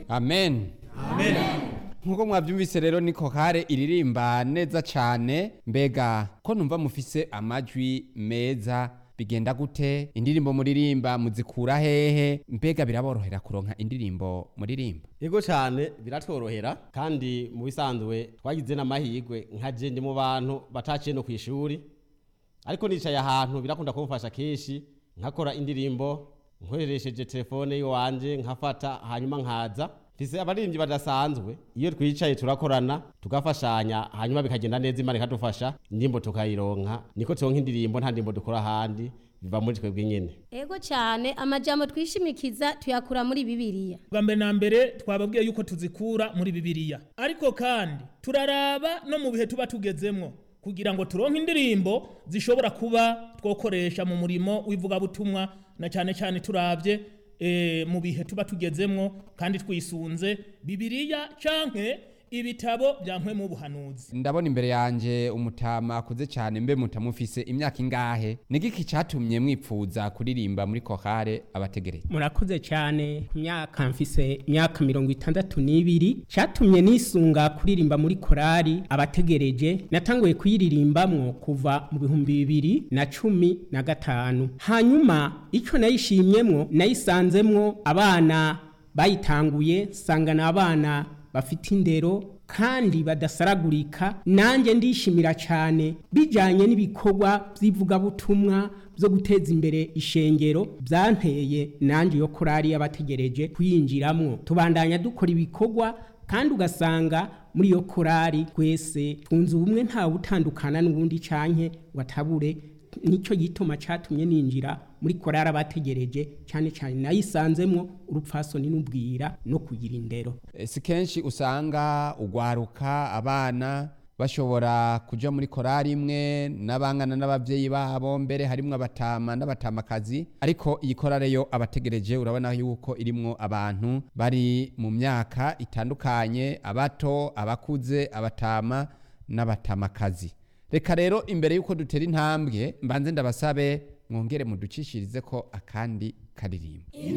amen nk'uko mwabyumvise rero ni kokare iririmba neza cyane mbega ko numva mufise amajwi meza bigenda gute indirimbo muririmba muzikura hehe mbega biraborohera kuronka indirimbo muririmba yego cyane biratworohera kandi mu bisanzwe twagize n'amahirwe nka je ndi mu bantu bataciye no ku ishuri ariko nicaye ahantu birakunda kumfasha kenshi nkakora indirimbo nkoresheje telefone iwanje nkafata hanyuma nkaza mfise abaririmbyi badasanzwe iyo twicaye turakorana tugafashanya hanyuma bikagenda neza imana ikadufasha indirimbo tukayironka niko turonka indirimbo nta ndirimbo dukora ahandi biva muri twebwe nyene ego cyane amajambo twishimikiza tuyakura muri bibiliya bwa mbere na mbere twababwiye yuko tuzikura muri bibiliya ariko kandi turaraba no mu bihe tuba tugezemwo kugira ngo turonke indirimbo zishobora kuba twokoresha mu murimo w'ivugabutumwa na cyane cyane turabye e, mu bihe tuba tugezemwo kandi twisunze bibiliya canke ibitabo bya mpwemu w'ubuhanuzi ndabona imbere yanje umutama akuze cyane mbe mutamufise imyaka ingahe nigiki cyatumye mwipfuza kuririmba muri kokare abategereye murakoze cyane ku myaka mfise imyaka mirongo itandatu n'ibiri cyatumye nisunga kuririmba muri korari abategereje natanguye kuyiririmbamwo kuva mu bihumbi bibiri na cumi na gatanu hanyuma icyo nayishimyemwo nayisanzemwo abana bayitanguye nsangana abana bafite indero kandi badasaragurika nanjye ndishimira cyane bijyanye n'ibikorwa by'ivugabutumwa byo guteza imbere ishengero byanteye nanjye yo korari y'abategereje kuyinjiramo tubandanya dukora ibikorwa kandi ugasanga muri iyo korari twese twunze ubumwe ntawe utandukana n'ubundi canke watabure nicyo gituma cyatumye ninjira muri korari abategereje cyane cyane nayisanzemwo urupfasoni n'ubwira no kugira indero E, si kenshi usanga ugwaruka abana bashobora kuja muri korari imwe n'abangana n'abavyeyi babo mbere harimwo abatama n'abatamakazi ariko iyi korari yo abategereje urabona yuko irimwo abantu bari mu myaka itandukanye abato abakuze abatama n'abatamakazi reka rero imbere yuko dutera intambwe mbanze ndabasabe mwongere muducishirize ko akandi karirimbo